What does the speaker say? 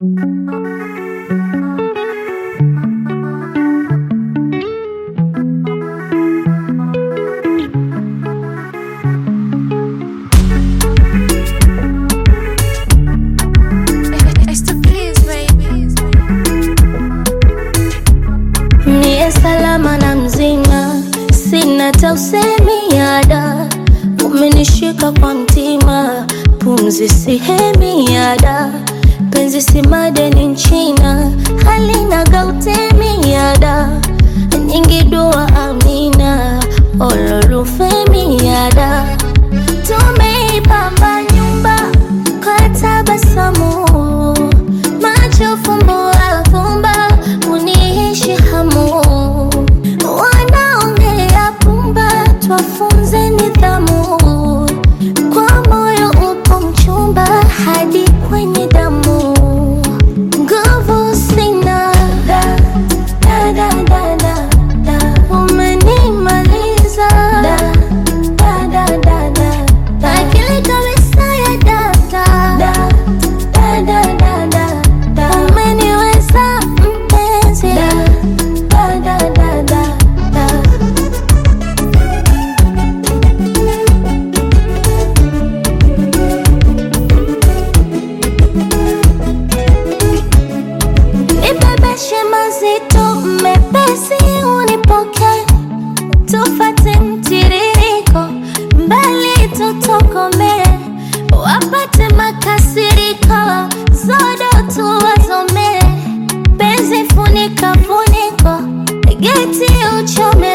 Niye salama na mzima, sina hata usemi ada, umenishika kwa mtima, pumzi sihemi ada, penzi si madeni nchina, halina gautemi ada, nyingi dua amina, olorufemi ada, tumeipamba nyumba kwa tabasamu, macho fumbo afumba, uniishi hamu, wanaongea pumba, twafunze nidhamu, kwa moyo upo mchumba hadi kwenye damu, nguvu sina da, da, da, da, da, da. umenimaliza da, da, da, da, da, da. akili kabisa ya data da, da, da, da, da, da. umeniweza mpenzi da, da, da, da, da, da. Nibebeshe mazito mepesi, unipoke tufate mtiririko, mbali tutokome, wapate makasiriko, zodo tuwazome, penzi funika funiko, geti uchome